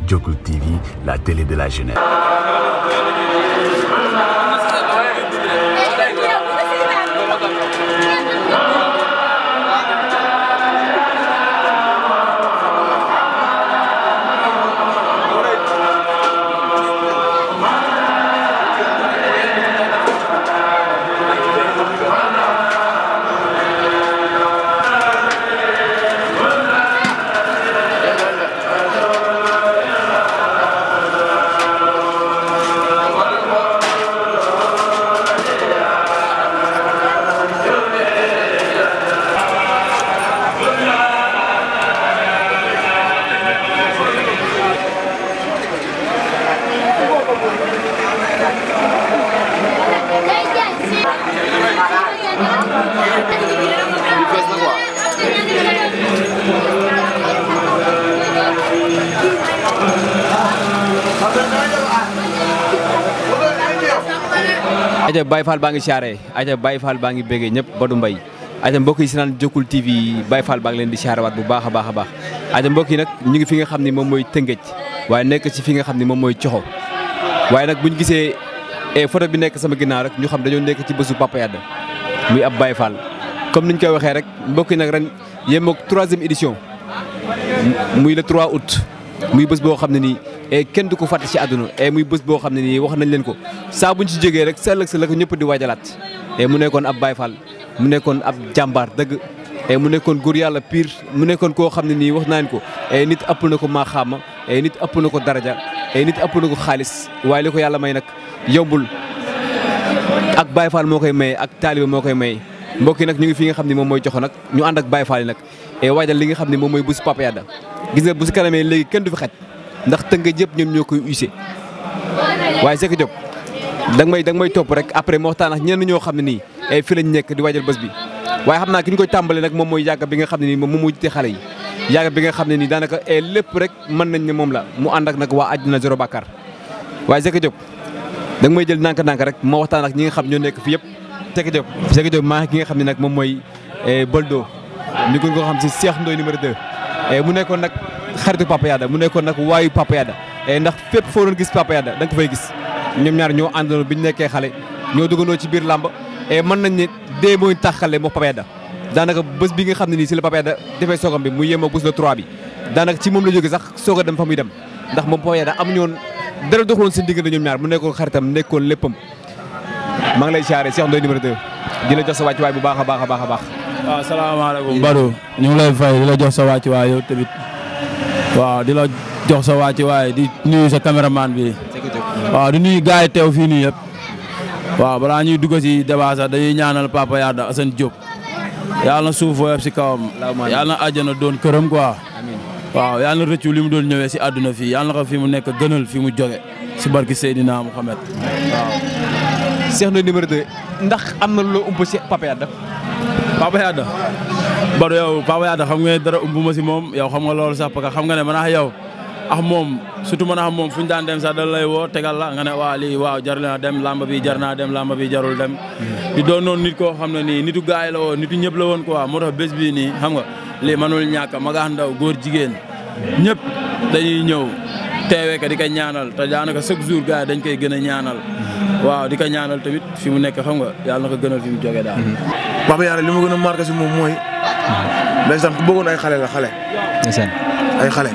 Jokul TV, la télé de la jeunesse. aja Baye Fall baa ngi siyaare aja Baye Fall baa ngi béggee ñëpp Badou Mbaye aja mbokk yi si naan Jokul TV Baye Fall baa ngi leen di siyaarewaat bu baax a baax a baax aja mbokk yi nag ñu ngi fi nga xam ne moom mooy Tëngéej waaye nekk ci fi nga xam ne moom mooy Coxo waaye nag buñ gisee photo bi nekk sama ginnaaw rek ñu xam dañoo nekk ci bésu Papa Yade muy ab Baye Fall comme niñ koy waxee rek mbokk yi nag ren yem ak troisième édition muy le 3 août muy bés boo xam ne nii kenn du ko fàtte ci àdduna muy bés boo xam ne nii wax nañ leen ko saa buñ ci jógee rek sa ëllëg sa la ko ñëpp di waajalaat mu nekkoon ab Baye Fall mu nekkoon ab jàmbaar dëgg mu nekkoon góor yàlla pire mu nekkoon koo xam ne nii wax naa leen ko nit ëpp na ko maaxaama nit ëpp na ko daraja nit ëpp na ko xaalis waaye li ko yàlla may nag yombul ak Baye Fall moo koy maye ak taaliba moo koy maye mbokk yi nag ñu ngi fi nga xam ne moom mooy joxo nag ñu ànd ak Baye Fall yi nag waajal li nga xam ne moom mooy bésu Papa Yade gis nga bu si kanamee léegi kenn du fi xaj ndax tënk yëpp ñoom ñoo koy use waaye Seck Diop da nga may da nga may topp rek après ma waxtaan ak ñenn ñoo xam ne nii fi lañ nekk di waajal bés bi waaye xam naa ki ñu koy tàmbale nag moom mooy yàgg bi nga xam ne nii moom moo jiite xale yi yàgg bi nga xam ne nii daanaka lépp rek mën nañ ne moom la mu ànd ak nag waa àddina zéro bàkkaar waaye Seck Diop da nga may jël nànk-nànk rek ma waxtaan ak ñi nga xam ñoo nekk fi yëpp Seck Diop Seck Diop maa ki nga xam ne nag moom mooy Boldo ñu gën koo xam si Cheikh Ndoye numéro 2 mu nekkoon nag xaritu Papa Yade mu nekkoon nag waayu Papa Yade ndax fépp foo doon gis Papa Yade da nga ko fay gis ñoom ñaar ñoo àndandoo bi ñu nekkee xale ñoo duggandoo ci biir làmb mën nañ ne dee mooy taxale moo Papa Yade daanaka bés bi nga xam ne nii si la Papa Yade defee soogam bi mu yemoo bés le 3 bi daanaka ci moom la jógee sax soog a dem fa muy dem ndax moom Papa Yade amuñu woon dara doxaloon seen diggante ñoom ñaar mu nekkoon xaritam nekkoon léppam maa ngi lay siyaare Cheikh Ndoye numéro 2 di la jox sa wàccuwaay bu baax a baax a baax a baax waaw salaamaaleykum Badou ñu ngi lay fay di la jox sa wàccuwaay yow tamit waaw di la jox sa wàccuwaay di nuyu sa caméraman bi waaw di nuyu gars yi teew fii nii yëpp waaw balaa ñuy dugg si débat sax dañuy ñaanal Papa Yade Assane Diop yàlla na suuf woyof si kawam yàlla na àjjana doon këram quoi waaw yàlla na rëccu li mu doon ñëwee si àdduna fii yàlla na ko fi mu nekk gënal fi mu jóge si barki Seydina Mouhamed waaw Cheikh Ndoye numéro 2 ndax am na loo ump si Papa Yade Papa Yade Badou yow Papa Yade xam nga ne dara umb ma si moom yow xam nga loolu sax parce que xam nga ne man ak yow ak moom surtout man ak moom fu ñu daan dem sax dal lay woo tegal la nga ne waa lii waaw jar naa dem lamba bi jar naa dem lamba bi jarul dem di doon noonu nit koo xam ne nii nitu gaay la woon nitu ñëpp la woon quoi moo tax bés bii nii xam nga lii manul ñàkk magaax ndaw góor jigéen ñëpp dañuy ñëw teewee ka di ko ñaanal te daanaka chaque jour gars yi dañ koy gën a ñaanal waaw di ko ñaanal tamit fi mu nekk xam nga yàlla na ko gënal fi mu jógee daal Papa Yade li ma gën a marqué si moom mooy ndeysaan ku bëggoon ay xale la xale ndeysaan ay xale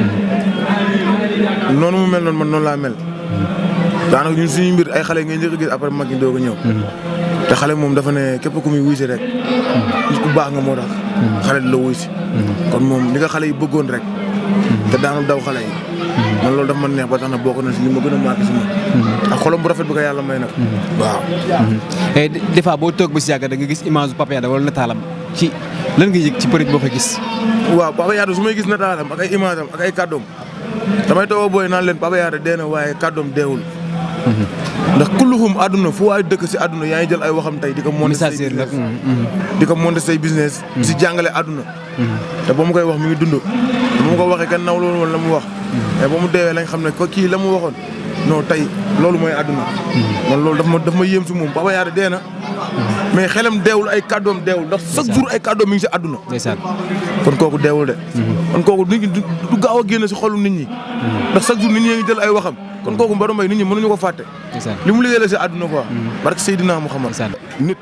noonu mu mel noonu man noonu laa mel daanaka ñun suñu mbir ay xale ngay njëkk a gis après mag ñi doog a ñëw te xale moom dafa ne képp ku muy wuy si rek nit ku baax nga moo tax xale di la wuy si kon moom li nga xale yi bëggoon rek te daanu daw xale yi man loolu dafa ma neex ba tax na bokk na si li ma gën a marqué si moom ak xolam bu rafet bi ko yàlla may nag waaw des fois boo toog ba si yàgg da nga gis image Papa Yade wala nataalam ci lan nga yëg ci peut boo ko gis waaw Papa Yade su may gis nataalam ak ay image am ak ay kàddoom damay toog booy naan leen Papa Yade dee na waaye kàddoom deewul ndax kulluhum àdduna fu waay dëkk si àdduna yaa ngi jël ay waxam tey di ko monter say message la business di ko monter say business si jàngale àdduna te ba mu koy wax mi ngi dund ba mu ko waxee kenn naw loolu woon la mu wax mais ba mu deewee lañ xam ne ko kii la mu waxoon non tey loolu mooy àdduna man loolu daf ma daf ma yéem si moom Papa Yade dee na mais xelam deewul ay kàddoom deewul ndax chaque jour ay kàddoom mi ngi si àdduna ndeysaan kon kooku deewul de kon kooku nit ñi du du gaaw a génn si xolu nit ñi ndax chaque jour nit ñi ngi jël ay waxam kon kooku Badou Mbaye nit ñi mënuñu ko fàtte ndeysaan li mu liggéey la si àdduna quoi barke Seydina Muhammad ndeysaan nit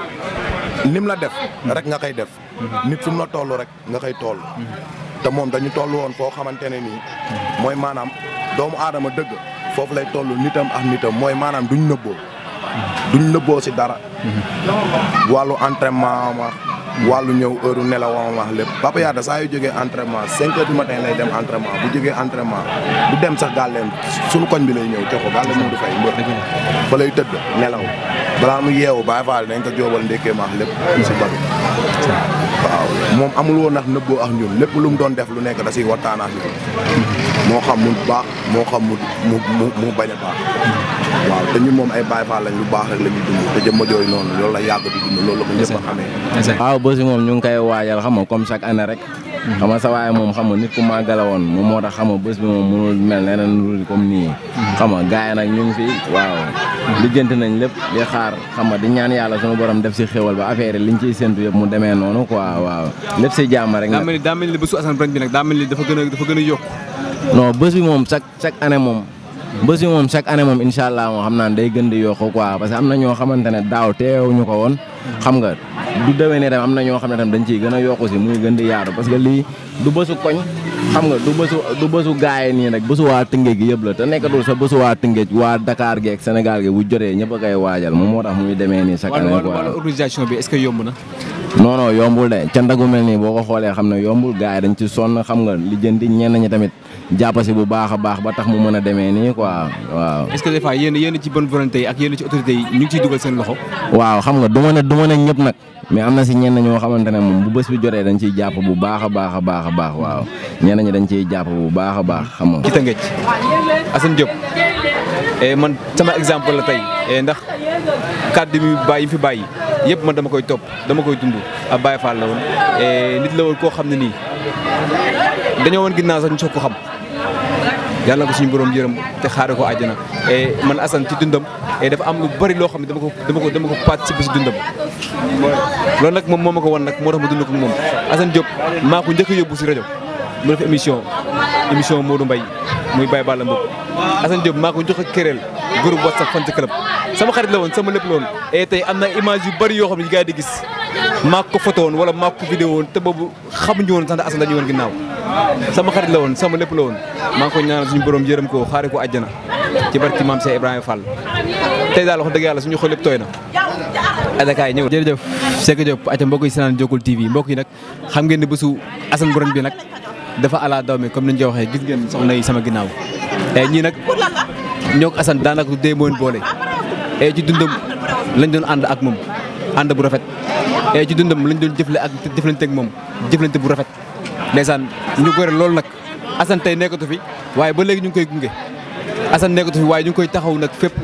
nim la def rek nga koy def nit fi mu la toll rek nga koy toll te moom dañu toll woon foo xamante ne nii mooy maanaam doomu aadama dëgg foofu lay toll nitam ak nitam mooy maanaam duñ nëbboo duñ nëbboo si dara wàllu entraînement ma wàllu ñëw heure nelawam wax lépp Papa Yada saa yu jógee entraînement cinq heures du matin lay dem entraînement bu jógee entraînement du dem sax gàlleem suñu koñ bi lay ñëw jox ko gàlle moo du fay mbër fa lay tëdd nelaw balaa mu yeewu Baye Fall dañ ko jóobal ndékkee maax lépp si badu waaw moom amul woon nag nëbboo ak ñun lépp lu mu doon def lu nekk da siy waxtaan ak ñun moo xam mu baax moo xam mu mu mu mu bañ a baax waaw te ñun moom ay Baye Fall lañ lu baax rek la ñuy dund te jëmma jooyu noonu loolu la yàgg di dund loolu la ko ñëpp a xamee ndeysaan waaw bés bi moom ñu ngi koy waajal xam nga comme chaque année rek xam nga sa waaye moom xam nga nit ku màggala woon moom moo tax xam nga bés bi moom mënul mel neneen lu comme nii xam nga gars yi nag ñu ngi fi waaw lijjanti nañ lépp di xaar xam nga di ñaan yàlla sunu borom def si xéwal ba affaire yi liñ ciy séntu yëpp mu demee noonu quoi waaw lépp si jàmm rek daa nag mel ni daa mel ni bésu Assane Brand bi nag daa mel ni dafa gën a dafa gën a yokk non bés bi moom chaque chaque année moom bés bi moom chaque année moom incha allah moom xam naa ne day gën di yokku quoi parce que am na ñoo xamante ne daaw teewuñu ko woon xam nga du déwénee tam am na ñoo xam ne tam dañ ciy gën a yokku si muy gën di yaatu parce que lii du bésu koñ xam nga du bésu du bésu gaay nii rek bésu waa Tëngéej gi yëpp la te nekkatul sa bésu waa Tëngéej waa Dakar gi ak Sénégal gi bu jotee ñëpp a koy waajal moom moo tax muy demee nii chaque wàllu année wàllu quoi. wàllu organisation bi est-ce que yomb na non non yombul de cant gu mel nii boo ko xoolee xam ne yombul gars yi dañ ci sonn xam nga li jëndi ñenn ñi tamit jàpp si bu baax a baax ba tax mu mën a demee nii quoi waaw. est-ce que des fois yéen yéen ci bonne volonté yi ak yéen ci autorités yi ñu ngi ciy dugal seen loxo waaw xam nga du ma ne du ma ne ñëpp nag mais am na si ñenn ñoo xamante ne moom bu bés bi jotee dañ ciy jàpp bu baax a baax a baax a baax waaw ñenn ñi dañ ciy jàpp bu baax a baax xam nga. ci Tëngéej Assane Diop eh, man sama exemple la tey eh, ndax kàddu mi bàyyi yi fi bàyyi yëpp man dama koy topp dama koy dund ab Baye Fall la woon eh, nit la woon koo xam ne nii dañoo woon ginnaaw sax ñu soog ko xam yàlla na ko suñu borom yërëm te xaare ko àjjana eh, man Assane ci dundam eh, dafa am lu bari loo xam ne dama ko dama ko dama ko participer si dundam loolu nag moom moo ma ko wan nag moo tax ma dund ko moom Assane Diop maa ko njëkk a yóbbu si rajo mu def émission émission Modou Mbaye muy Baye Balla Mboup Assane Diop maa ko njëkk a kéreel groupe WhatsApp fan ci club sama xarit la woon sama lépp la woon et tey am na image yu bari yoo xam ne gars yi di gis maa ko photo woon wala maa ko vidéo woon te boobu xamuñu woon sax ne Assane dañu woon ginnaaw sama xarit la woon sama lépp la woon maa ngi ko ñaanal suñu borom yërëm ko xaare ko àjjana ci barki maam Cheikh Ibrahima Fall tey daal wax dëgg yàlla suñu xol lépp tooy na adakaay ñëw jërëjëf Seck Diop aca mbokk yi sinaan Jokkul TV mbokk yi nag xam ngeen ne bésu Assane Brand bi nag dafa ala daw mi comme ni ñu ko waxee gis ngeen soxna yi sama ginnaaw e ñii nag ñoo ko Assane daanaka du dee moon boole e ci dundam lañ doon ànd ak moom ànd bu rafet e ci dundam lañ doon jëfle ak jëflante ak moom jëflante bu rafet ndeysaan ñu gore loolu nag Assane tey nekkatu fi waaye ba léegi ñu ngi koy gunge Assane nekkatu fi waaye ñu ngi koy taxaw nag fépp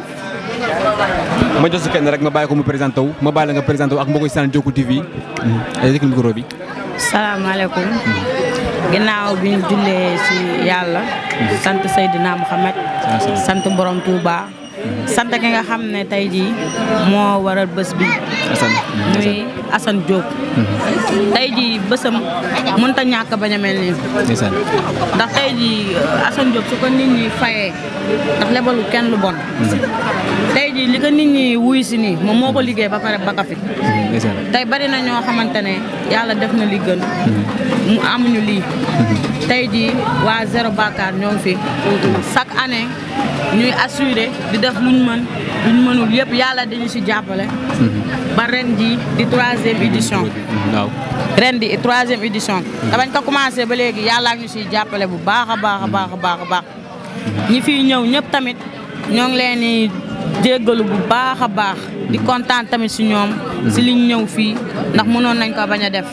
ma jox si kenn rek ma bàyyi ko mu présenté wu ma bàyyi la nga présenté wu ak mbokk yi saan Jokkul TV ay dëkk micro bi salaamaaleykum ginnaaw bi ñu jullee ci yàlla sant Seydina Muhammad sant borom Touba sant ki nga xam ne tey jii moo waral bés bi Assane muy Assane Diop tey jii bésam mënut a ñàkk bañ a mel nii ndeysaan ndax tey jii Assane Diop su ko nit ñi fayee ndax lebalu kenn lu bon tey jii li ko nit ñi wuy si nii moom moo ko liggéey ba pare ba ka fi ndeysaan tey bari na ñoo xamante ne yàlla def na li gën mu amuñu lii tey jii waa zéro bakaar ñoo ngi fi chaque année ñuy assuré di def luñ mën luñ mënul yëpp yàlla dañu si jàppale ba ren jii di troisième édition waaw ren di troisième édition te bañ ko commencé ba léegi yàlla ñu siy jàppale bu baax a baax a baax a baax a baax ñi fiy ñëw ñëpp tamit ñoo ngi leen di jéggalu bu baax a baax di kontaan tamit si ñoom si liñ ñëw fii ndax mënoon nañ ko bañ a def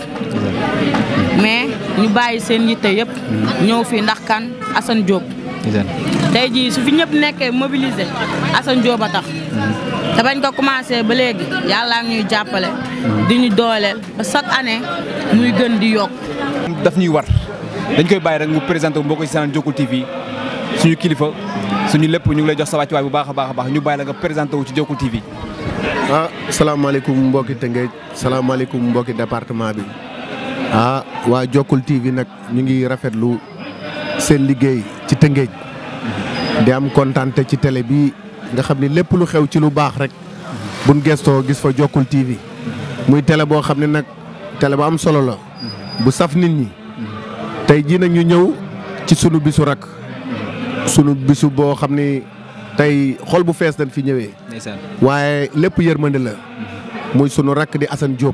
mais ñu bàyyi seen yitte yëpp ñëw fii ndax kan Assane Diop ndeysaan tey jii su fi ñëpp nekkee mobilisé Assane Diop a tax te bañ ko commencé ba léegi yàlla ñuy jàppale di ñu dooleel ba chaque année muy gën di yokk daf ñuy war dañ koy bàyyi rek mu présenté wu mbokk yi saan Jokkul TV suñu kilifa suñu lépp ñu ngi lay jox sa wàccuwaay bu baax a baax a baax ñu bàyyi la nga présenté wu ci Jokul TV. ah salaamaaleykum mbokki Tëngéej salaamaaleykum mbokki département bi ah waa Jokul TV nag ñu ngi rafetlu seen liggéey ci Tëngéej di am kontante ci télé bi nga xam ni lépp lu xew ci lu baax rek buñ gestoo gis fa Jokul TV muy télé boo xam ne nag télé bu am solo la bu saf nit ñi tey jii nag ñu ñëw ci sunu bisu rak sunu bisu boo xam ni tey xol bu fees dañ fi ñëwee. ndeysaan waaye lépp yërmande la muy sunu rakk di Assane Diop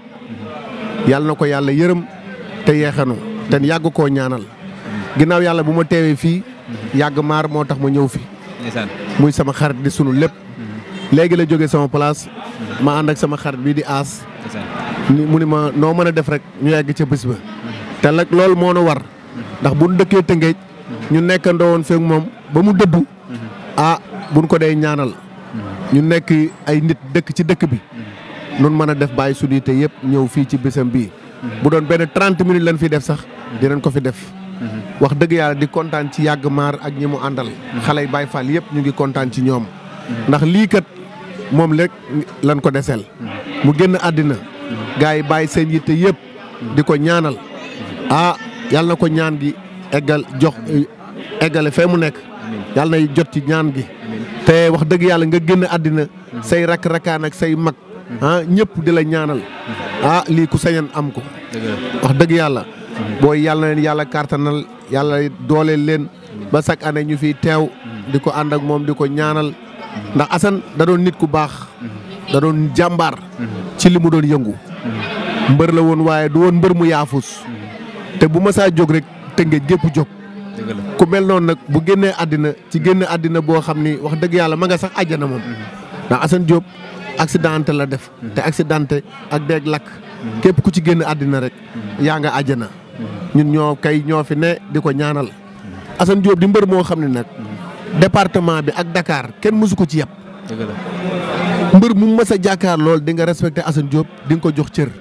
yàlla na ko yàlla yërëm te yeexanu te yàgg koo ñaanal ginnaaw yàlla bu ma teewee fii yàgg maar moo tax ma ñëw fi ndeysaan muy sama xarit di sunu lépp léegi la jógee sama place ma ànd ak sama xarit bii di aas ndeysaan ni mu ni ma noo mën a def rek ñu yegg ca bés ba te nag loolu moo nu war ndax bu nu dëkkee Tëngéej ñu nekkandoo woon feek moom ba mu dëddu ah buñ ko dee ñaanal ñu nekk ay nit dëkk ci dëkk bi nun mën a def bàyyi suñu te yëpp ñëw fii ci bésam bii bu doon benn 30 minutes lañ fi def sax dinañ ko fi def wax dëgg yàlla di kontaan ci yàgg maar ak ñi mu àndal xale yi Baay Faal yëpp ñu ngi kontaan ci ñoom ndax lii kat moom rek lan ko deseel mu génn àddina gars yi bàyyi seen yitte yëpp di ko ñaanal ah yàlla na ko ñaan gi eggal jox eggale fee mu nekk yàlla na jot ci ñaan gi te wax dëgg yàlla nga génn àddina say rak rakaan ak say mag ah ñëpp di la ñaanal ah lii ku sañan am ko wax dëgg yàlla booy yàlla na leen yàlla kartanal yàlla dooleel leen ba chaque année ñu fiy teew di ko ànd ak moom di ko ñaanal ndax Assane da doon nit ku baax da doon jàmbaar ci li mu doon yëngu mbër la woon waaye du woon mbër mu yaafus te bu ma saa jóg rek tëngéej gépp jóg dëgg la ku mel noonu nag bu génnee àddina ci génn àddina boo xam ni wax dëgg yàlla ma nga sax àjjana moom ndax Assane Diop accidenté la def te accidenté ak deeg lakk képp ku ci génn àddina rek yaa nga àjjana ñun ñoo kay ñoo fi ne di ko ñaanal Assane Diop di mbër moo xam ne nag département bi ak Dakar kenn mësu ko ci yeb dëgg la mbër mu mës a jàkkaar lool di nga respecté Assane Diop di nga ko jox cër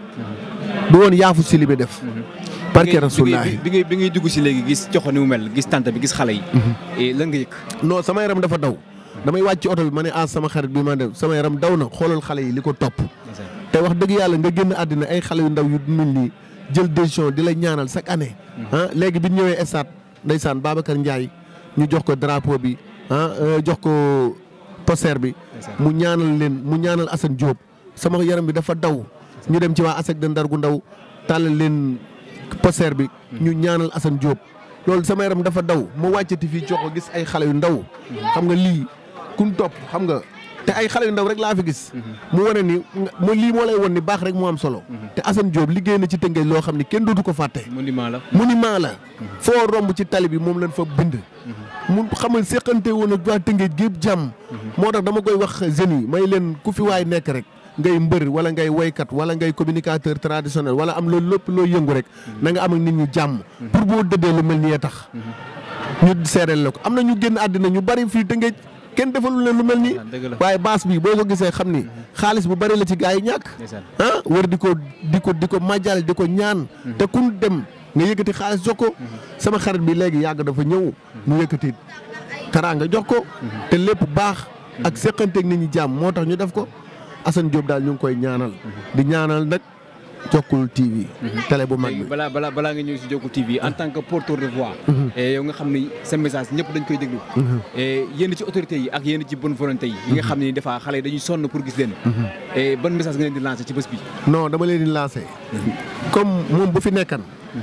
du woon yaafu si li bi def barke rasulullaahi bi ngay bi ngay dugg si léegi gis coxo ni mu mel gis tante bi gis xale yi. et lan nga yëg. non sama yaram dafa daw damay wàcc ci oto bi ma ne ah sama xarit bi ma def sama yaram daw na xoolal xale yi li ko topp te wax dëgg yàlla nga génn àddina ay xale yu ndaw yu mel nii jël décision di la ñaanal chaque année ah léegi bi ñu ñëwee stade ndeysaan Babacar Ndiaye ñu jox ko drapeau bi ah jox ko poster bi mu ñaanal leen mu ñaanal Assane Diop sama yaram bi dafa daw ñu dem ci waa ASEC de Ndar gu ndaw tàllal leen poster bi ñu ñaanal Assane Diop loolu sama yaram dafa daw ma wàccati fii jox ko gis ay xale yu ndaw xam nga lii kun topp xam nga te ay xale yu ndaw rek laa fi gis mu wane ni mu lii moo lay won ni baax rek moo am solo te Assane Diop liggéey na ci Tëngéej loo xam ni kenn dootu ko fàtte monument la. monument la foo romb ci tali bi moom lañ fa bind mu xamal séqante woon ak waa Tëngéej gépp jàmm moo tax dama koy wax jeunes yi may leen ku fi waay nekk rek ngay mbër wala ngay woykat wala ngay communicateur traditionnel wala am loolu lépp loo yëngu rek na nga am ak nit ñi jàmm pour boo dëddee lu mel nii tax ñu seereel la ko am na ñu génn àddina ñu bari fii Tëngéej kenn defalul leen lu mel nii dëgg la. waaye baas bi boo ko gisee xam ni xaalis bu bari la ci gaa yi ñàkk ndeysaan. ah wër di ko di ko di ko màjjal di ko ñaan te kun dem nga yëkkati xaalis jox ko sama xarit bi léegi yàgg dafa ñëw mu yëkkati teraanga jox ko te lépp baax ak seqanteeg nit ñi jàmm moo tax ñu def ko Assane Diop daal ñu ngi koy ñaanal di ñaanal nag Jokul TV télé bu mag léegi bi balaa balaa balaa nga ñëw si Jokul TV en tant que porteur de voix. et yow nga xam ni sa message ñëpp dañ koy déglu. et yéen ci autorités yi ak yéen ci bonne volonté yi. yi nga xam ni des fois xale yi dañuy sonn pour gis leen. et ban message nga leen di lancer ci bés bi. non dama leen di lancé comme moom bu fi nekkan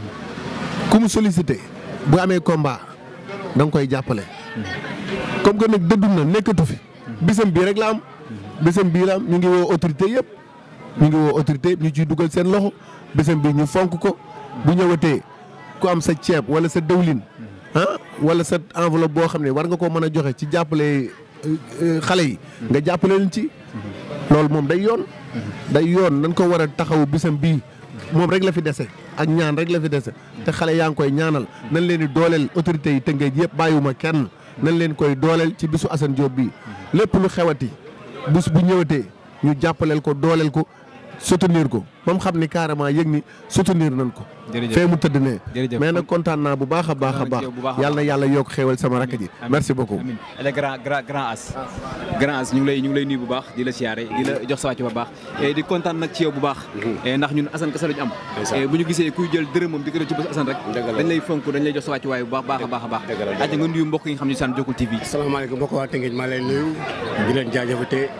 ku mu sollicité bu amee combat da nga koy jàppale comme que nag dëddu na nekkatu fi bisam bii rek la am bisam bii la am ñu ngi woo autorité yëpp ñu ngi woo autorité ñu ciy dugal seen loxo bisam bii ñu fonk ko bu ñëwatee ku am sa ceeb wala sa dëwlin ah wala sa enveloppe boo xam ne war nga koo mën a joxe ci jàppale euh, euh, xale yi nga jàppale leen ci loolu moom day yoon day yoon nañ ko war a taxaw bisam bii moom rek la fi dese ak ñaan rek la fi dese te xale yaa ngi koy ñaanal nañ leen di dooleel autorités yi tëngeej yëpp bàyyiwuma kenn nañ leen koy dooleel ci bisu Assane Diop bii lépp lu xewati bés bu ñëwatee ñu jàppaleel ko dooleel ko soutenir ko ba mu xam ni carrément yëg ni soutenir nañ ko. jërëjëf fee mu tëdd nee. jërëjëf mais nag kontaan naa bu baax a baax a kontaan baax ci yow bu baax a yàlla na yàlla yokk xéewal sama rakk ji. Amiin. merci beaucoup. amiin ale grand grand grand as grand as ñu ngi lay ñu ngi lay nuyu bu baax di la siyaare di la jox sa wàcc bu baax et di kontaan nag ci yow bu baax et ndax ñun Assane kese lañu am et bu ñu gisee kuy jël dërëmam di ko def ci bés Assane rek dañ lay fonk dañ lay jox sa wàcc waay bu baax baax a baax a baax aja nga nuyu mbokk yi nga xam ne saan Jokul TV asalaamaaleykum mbokk waa Tëngéej maa lay nuyu di leen jaajëfate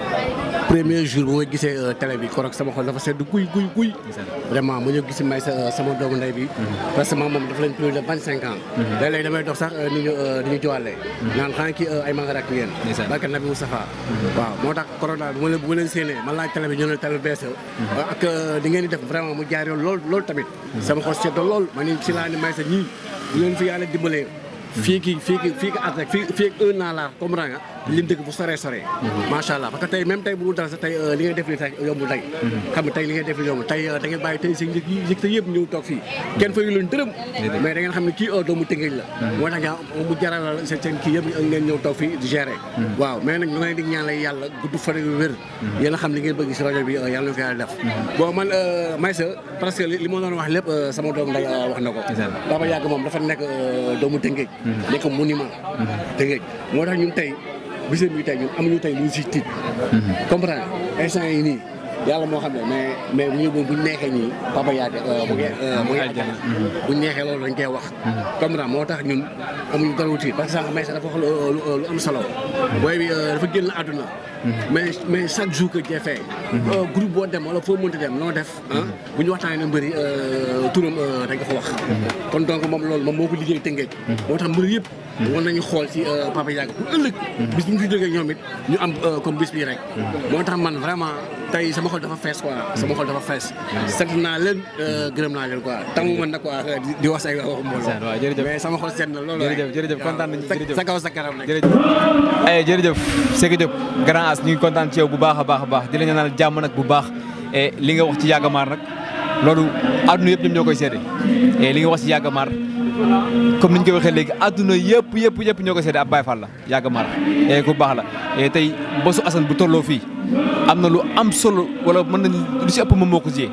premier jour bu ma gisee télé bi korok sama xol dafa sedd guy guy guy vraiment mu ñëw gis may sa sama doomu ndey bi parce que moom dafa leen plus de vingt cinq ans léeg-léeg damay dox sax ni ñu ni ñu jowalee naan xanaa kii ay mangarak ngeen Ndeysaan. barke Nabi Moustapha waaw moo tax korok daal bu ma leen bu ma leen séenee man laaj télé bi ñu ne télé bees la ak di ngeen di def vraiment mu jaar yoon lool loolu tamit sama xol sedd lool ma ni si laa ni may sa ñii bu leen fi yàlla dimbalee fii ki fii ki fii ki at rek fii fii ak un an laa comprendre nga lim dëgg bu soree soree macha allah parce que tey même tey bu dul dara sax tey li ngay def ni tey yombul tey xam nga tey li ngay def ni yombul tey da ngeen bàyyi tey seen njëg yi njëg te yëpp ñëw toog fii kenn fayu leen dërëm mais da ngeen xam ne kii doomu tëngéej la moo tax nga mu jaral seen seen kii yëpp ngeen ñëw toog fii di gérer waaw mais nag ñu ngi leen di ñaanal yàlla gudd fan yu wér yéen a xam li ngeen bëgg si rajo bi yàlla na ko yàlla def bon man Maysa parce que li li ma doon wax lépp sama doom nday wax na ko Baba Yàgg moom dafa nekk doomu tëngéej nekk monument tëngéej moo tax ñun tey bisam bi tey ñun amuñu tey lu si tiit comprendre instant yi nii yàlla moo xam ne mais mais bu ñu bu ñu neexee nii Papa Yade mu ngi mu ngi àjjana bu ñu neexee loolu dañ koy wax comprendre moo tax ñun amuñu dara wuti parce que sànq may sax dafa wax lu lu am solo booy bi dafa génn àdduna mais mais chaque jour que jefee groupe boo dem wala foo mënti dem noo def ah bu ñu waxtaanee na mbëri turam dañ ko fa wax kon donc moom loolu moom moo ko liggéey tëngeej moo tax mbëri yëpp war nañu xool ci Papa Yade pour ëllëg bis bu ñu fi jógee ñoom it ñu am comme bis bii rek moo tax man vraiment tey sama xol dafa fees quoi sama xol dafa fees sant naa leen gërëm naa leen quoi tamu man na quoi di- di wax say waxu mbooloo waaw jërëjëf mais sama xol seet na loolu jërëjëf jërëjëf kontaan nañu jërëjëf sa kaw sa kanam nag jërëjëf ay jërëjëf Seydou Diop grand as ñu ngi kontaan ci yow bu baax a baax a baax di la ñaanal jàmm nag bu baax et li nga wax ci Yàggamaar nag loolu àdduna yëpp ñoom ñoo koy seede et li nga wax ci Yàggamaar comme ni ñu koy waxee léegi àdduna yëpp yëpp yëpp ñoo koy seede ab Baye Fall la Yàggamaar et ku baax la et tey bosu Assane bu tolloo fii am na lu am solo wala mën nañ lu ci ëpp moom moo ko jiyee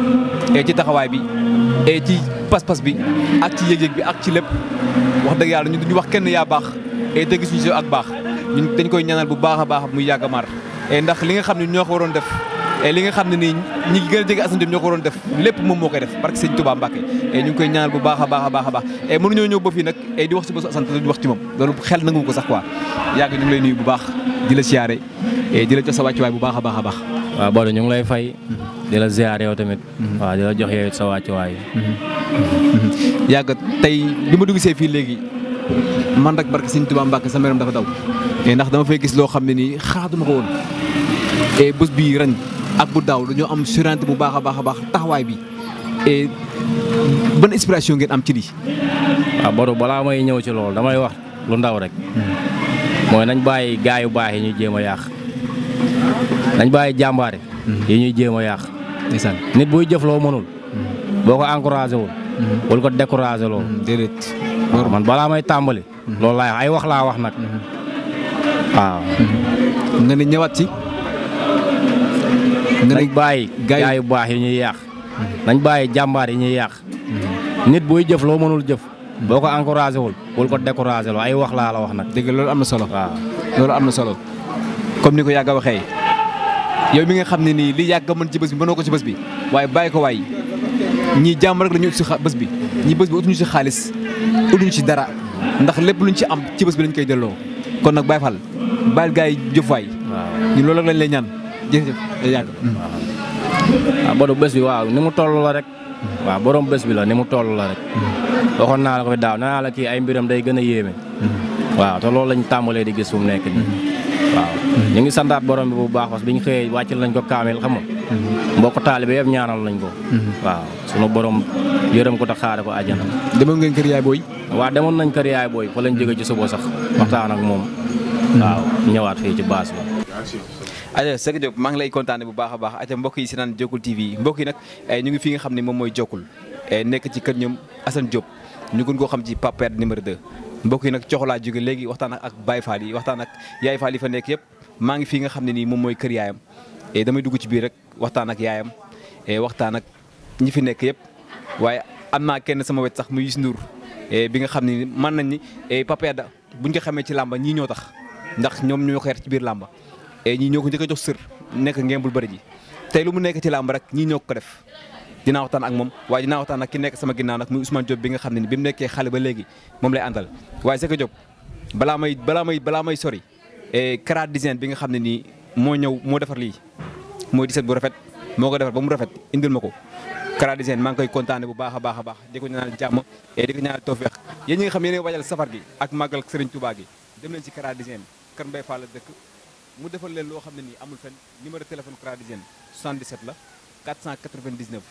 et ci taxawaay bi et ci pas-pas bi ak ci yëg-yëg bi ak ci lépp wax dëgg yàlla ñu duñu wax kenn yaa baax et dëgg suñu si ak baax ñun dañ koy ñaanal bu baax a baax muy Yàggamaar et ndax li nga xam ne ñoo ko waroon def et li nga xam ne nii ñi gën a jege Assane Diop ñoo ko waroon def lépp moom moo koy def parce que sëñ Touba Mbacke et ñu ngi koy ñaanal bu baax a baax a baax a baax et mënuñoo ñëw ba fii nag et di wax ci bésu Assane te duñu wax ci moom loolu xel nangu ko sax quoi yàgg ñu ngi lay nuyu bu baax di la siyaare et di la jox sa wàccuwaay bu baax a baax a baax waaw Badou ñu ngi lay fay di la ziar yow tamit waaw di la jox yow it sa wàccuwaay yàgg tey bi ma dugg see fii léegi man rek barke sëñ Touba Mbacke sama yaram dafa daw et ndax dama fay gis loo xam ne nii xaatuma ko woon et bés bii ren ak bu daaw dañoo am surante bu baax a baax a baax taxawaay bi et ban inspiration ngeen am ci lii. waaw Badou balaa may ñëw ci loolu damay wax lu ndaw rek mooy nañ bàyyi gaay yu baax yi ñuy jéem a yàq nañ bàyyi jàmbaar yi ñuy jéem a yàq ndeysaan nit buy jëf loo mënul boo ko encouragé wul wala ko découragé loo déedéet. waaw man balaa may tàmbali loolu laay wax ay wax laa wax nag waaw nga ne ñëwaat ci. nga nañ ne bàyyi gaay- gaay yu baax yi ñuy yàq nañ bàyyi jàmbaar yi ñuy yàq nit buy jëf loo mënul jëf boo ko encouragé wul wala ko découragé loo ay wax laa la wax nag dégg nga loolu am na solo. waaw loolu am na solo comme ni ko yàgg a waxee yow mi nga xam ne nii li yàgg a mën ci bés bi mënoo ko ci bés bi waaye bàyyi ko waay ñii jàmm rek la ñu ut si xa- bés bi ñii bés bi utuñu si xaalis utuñu si dara ndax lépp luñ ci am ci bés bi lañ koy delloo kon nag Baye Fall bàyyil gars yi jëf waay waaw ñun loolu rek lañ lay ñaan jërëjëf day yàgg. waaw Badou bés bi waaw ni mu toll la rek waaw borom bés bi la ni mu toll la rek waxoon naa la ko fi daaw nee naa la kii ay mbiram day gën a yéeme waaw te loolu lañ tàmbalee di gis fu mu nekk nii waaw ñu ngi santaat borom bi bu baax parce que bi ñu xëyee wàccal nañ ko kaamil xam nga mbokk taalibe yëpp ñaanal nañ ko waaw sunu borom yërëm ko te xaare ko àjjana demoon ngeen kër yaay booy. waaw demoon nañ kër yaay booy fa lañ jóge ci suba sax waxtaan ak moom waaw ñëwaat fii ci baas bi aja Seck Diop maa ngi lay kontaane bu baax a baax aja mbokk yi si naan Jokul TV mbokk yi nag eh, ñu ngi fi nga xam ne moom mooy Jokul eh, nekk ci kër ñoom Assane Diop ñu gën koo xam ci Pape numéro 2 mbokk yi nag coxolaa jóge léegi waxtaan ak ak Baye Fall yi waxtaan ak Yaay Fall yi fa nekk yëpp maa ngi fi nga xam ne nii moom mooy kër yaayam et damay dugg ci biir rek waxtaan ak yaayam et waxtaan ak ñi fi nekk yëpp waaye am naa kenn sama wet sax muy Youssou Ndour bi nga xam ni mën nañ ni Papa Yada buñ ko xamee ci làmba ñii ñoo tax ndax ñoom ñoo xeer ci biir làmba et ñii ñoo ko njëkk a jox sër nekk ngembul bëri ji tey lu mu nekk ci làmb rek ñii ñoo ko def dinaa waxtaan ak moom waaye dinaa waxtaan ak ki nekk sama ginnaaw nag muy Ousmane Diop bi nga xam ne ni bi mu nekkee xale ba léegi moom lay àndal waaye Seka Diop balaa may balaa may balaa may sori Kara Design bi nga xam ne nii moo ñëw moo defar lii mooy di set bu rafet moo ko defar ba mu rafet indil ma ko Kara Design maa ngi koy kontaane bu baax a baax a baax di ko ñaanal jàmm et di ko ñaanal tawfeex yéen ñi nga xam yéen wajal safar gi ak màggal Serigne Touba gi dem leen ci Kara Design kër Mbaye Fall la dëkk mu defal leen loo xam ne nii amul fenn numéro téléphone Kara Design 77 la 499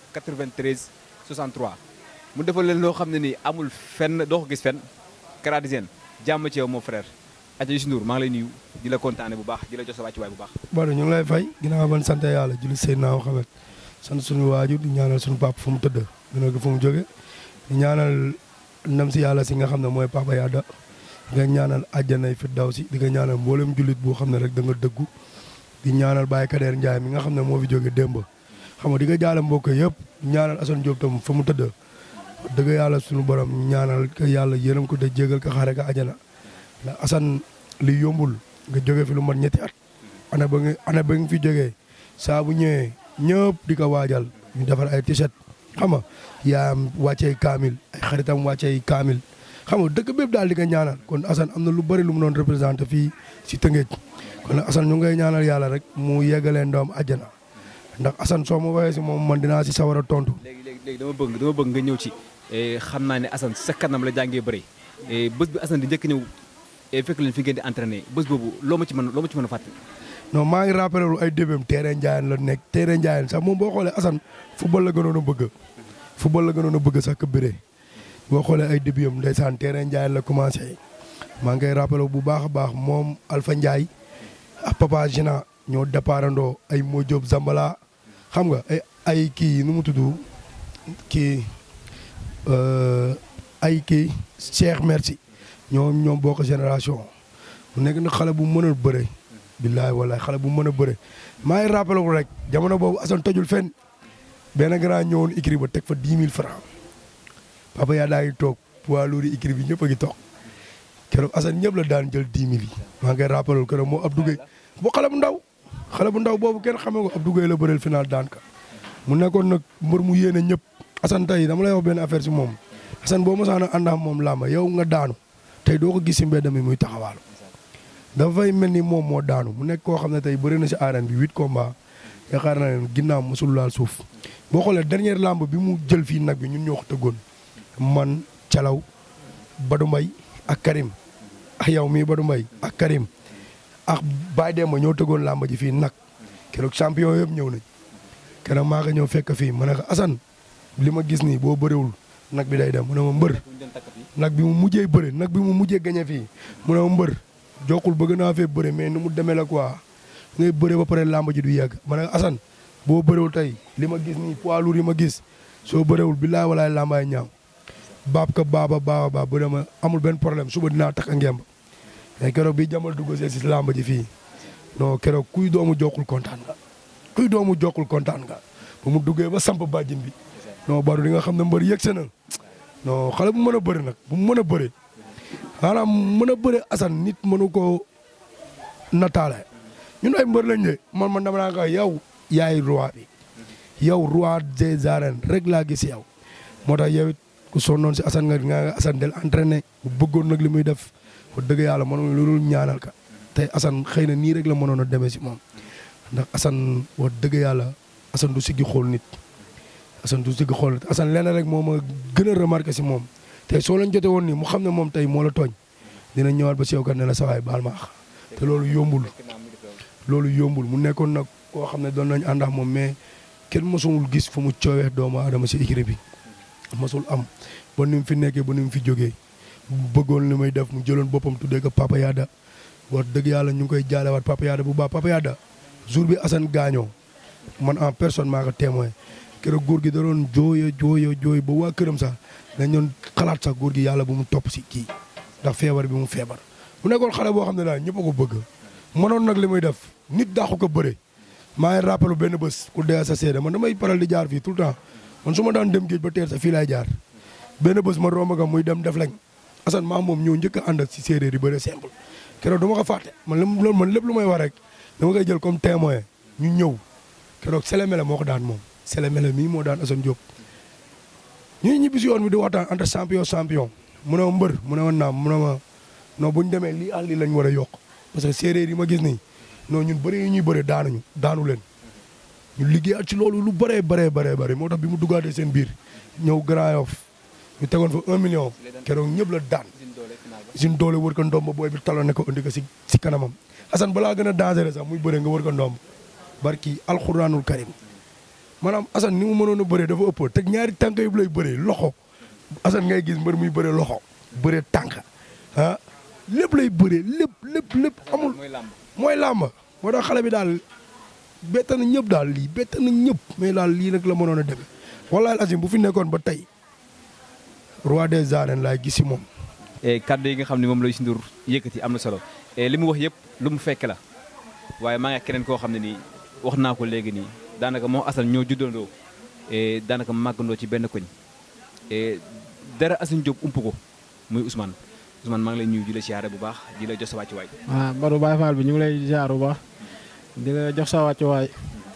93 63 mu defal leen loo xam ne nii amul fenn doo ko gis fenn Kara Design jàmm ci yow mon frère aja Youssou Ndour maa ngi lay nuyu di la kontaane bu baax di la jox sa wàccuwaay bu baax Badou ñu ngi lay fay ginnaaw ban sant yàlla julli Seydina Muhammad sant suñu waajur di ñaanal suñu papa fu mu tëdd dina ko fu mu jóge di ñaanal ndam si yàlla si nga xam ne mooy Papa Yada di nga ñaanal àjjanay fi daw si di nga ñaanal mboolem jullit boo xam ne rek da nga dëggu di ñaanal Baye Kader Ndiaye mi nga xam ne moo fi jóge démb xam nga di nga jaale mbokk yëpp ñaanal Assane Diop tam fa mu tëdd dëgg yàlla suñu borom ñaanal ko yàlla yërëm ko te jégal ko xaare ko àjjana ndax Assane li yombul nga jóge fi lu mat ñetti at ana ba nga ana ba nga fi jógee saa bu ñëwee ñëpp di ko waajal ñu defar ay t-shirt xam nga yaayam wàccee kaamil ay xaritam wàccee kaamil xam nga dëkk bépp daal di ko ñaanal kon Assane am na lu bëri lu mu doon représenté fii si Tëngéej kon nag Assane ñu ngay ñaanal yàlla rek mu yeggalee ndoom àjjana ndax Assane soo ma waxee si moom man dinaa si sawar a tontu. léegi léegi léegi dama bëgg dama bëgg nga ñëw ci xam naa ne Assane sa kanam la jàngee bëri bés bi Assane di njëkk ñëw fekk leen fi ngeen di entraîné bés boobu loo ma ci mën loo ma ci mën a fàttali. non maa ngi rappelé lu ay débém terrain Ndiayène la nekk terrain Ndiayène sax moom boo xoolee Assane football la gënoon a bëgg football la gënoon a bëgg sax ka bëree boo xoolee ay début am ndeysaan terrain Ndiayène la commencé maa ngi koy rappelé bu baax a baax moom Alpha Ndiaye ak Papa Gina ñoo départandoo ay Modjob Zambala xam nga ay ay kii nu mu tudd kii ay kii Cheikh Merci ñoom ñoom bokk génération mu nekk na xale bu mën a bëre billaay wallaay xale bu mën a bëre maa ngi rappelé wu rek jamono boobu Assane tojul fenn benn grand ñëwoon écrit ba teg fa 10 000 francs papa yaa daa ngi toog poids lourd écrit bi ñëpp a ngi toog keroog Assane ñëpp la daan jël 10 000 yi maa ngi rappelé wu keroog moo Abdou Gueye bu xale bu ndaw xale bu ndaw boobu kenn xamee ko Abdou Gueye la bëreel final daan ka mu nekkoon nag mbër mu yéene ñëpp Assane tey dama lay wax benn affaire si moom Assane boo mosaan a ànd ak moom làmba yow nga daanu tey doo ko gis si mbedd mi muy taxawaalu dafay mel ni moom moo daanu mu nekk koo xam ne tey bëri na si arène bi huit combat yaakaar naa ne ginnaaw mosul laal suuf boo xoolee dernière lamb bi mu jël fii nag bi ñun ñoo ko tëggoon man Calaw Badou Mbaye ak Karim ak yow mii Badou Mbaye ak Karim ak Baye Demba ñoo tëggoon lamb ji fii nag keroog champion yëpp ñëw nañ keroog maa ko ñëw fekk fii ma ne ko Assane li ma gis nii boo bëriwul nag bi day dem mu ne ma mbër nag bi mu mujjee bëre nag bi mu mujjee gañe fii mu ne ma mbër jokkul bëgg naa fee bëre mais ni mu demee la quoi ngay bëre ba pare làmb ji du yegg ma ne Assane boo bëriwul tey li ma gis nii poids lourd yi ma gis soo bëriwul billaay walaay làmbaay ñaaw baab ka baaba baaba baab bu dema amul benn problème suba dinaa takk a ngemb mais keroog bi jamal dugg see si làmb ji fii non keroog kuy doomu jokkul kontaan nga kuy doomu jokkul kontaan nga ba mu duggee ba samp bàjjin bi non baru di nga xam ne mbër yëg se na non xale bu mën a bëri nag bu mën a bëri maanaam mën a bëre Assane nit mënu ko nataale ñun ay mbër lañ de man man dama naa ko yow yaay roi bi yow roi des arènes rek laa gis yow moo tax yow it ku sonnoon si Assane nga nga Assane del entraîné bu bëggoon nag li muy def wax dëgg yàlla mënoon lu dul ñaanal ka tey Assane xëy na nii rek la mënoon a demee si moom ndax Assane wax dëgg yàlla Assane du siggi xool nit Assane du siggi xool nit Assane lenn rek moo ma gën a remarqué si moom tey soo leen jote woon nii mu xam ne moom tey moo la tooñ dina ñëwaat ba si yow kat ne la sawaay baal ma ax te loolu yombul loolu yombul mu nekkoon nag koo xam ne doon nañ ànd ak moom mais kenn mosul gis fu mu coowee doomu aadama si écurie bi mosul am ba ni mu fi nekkee ba ni mu fi jógee bëggoon li may def mu jëloon boppam tuddee ko Papa Yada wax dëgg yàlla ñu ngi koy jaalewaat Papa Yada bu baax Papa Yada jour bi Assane gaañoo man en personne maa ko témoin keroog góor gi da doon jooyo jooyo jooy ba waa këram sax dañ doon xalaat sax góor gi yàlla bu mu topp si kii ndax feebar bi mu feebar mu nekkoon xale boo xam ne daal ñëpp a ko bëgg mënoon nag li muy def nit daaxu ko bëre maa ngi rappelu benn bés ku dee sa seede man damay paral di jaar fii tout le temps man su ma daan dem géej ba teer sa fii laay jaar benn bés ma romb nga muy dem def lañ Assane maa moom ñëw njëkk a ànd ak si séeréer yi bëre simple keroog dama ko fàtte man li loolu man lépp lu may wax rek dama koy jël comme témoin ñu ñëw keroog Sélémélé moo ko daan moom Sélémélé mii moo daan Assane Diop ñuy ñibbi si yoon bi di waxtaan entre champion champion mu ne ma mbër mu ne ma naam mu ne ma non bu ñu demee lii àll lii lañ war a yokk parce que séeréer yi ma gis nii non ñun bëri yi ñuy bëre daanuñu daanu leen ñu liggéeyaat ci loolu lu bëree bëree bëree bëri moo tax bi mu duggaatee seen biir ñëw Grand Yoff ñu tegoon fa un million keroog ñëpp la daan suñ doole wër ko ndomb booy bi taloon ne ko indi ko si si kanamam Assane balaa gën a dangereux sax muy bëre nga wër ko ndomb barki alxuraanul karim maanaam Assane ni mu mënoon a bëree dafa ëpp teg ñaari tànk yëpp lay bëree loxo Assane ngay gis mbër muy bëree loxo bëree tànk ah lépp lay bëree lépp lépp lépp amul mooy làmb moo tax xale bi daal bett na ñëpp daal lii bett na ñëpp mais daal lii nag la mënoon a demee wallaahi asim bu fi nekkoon ba tey roi des arènes laay gis si moom. kaddu yi nga xam ne moom la Youssou Ndour yëkkati am na solo li mu wax yëpp lu mu fekk la waaye maa ngi ak keneen koo xam ne nii wax naa ko léegi nii daanaka moo Assane ñoo juddandoo daanaka màggandoo ci benn koñ dara Assane Diop ump ko muy Ousmane Ousmane maa ngi lay nuyu di la siyaare bu baax di la jox sa wàccuwaay. waaw Badou Baye Fall bi ñu ngi lay ziar bu baax di la jox sa wàccuwaay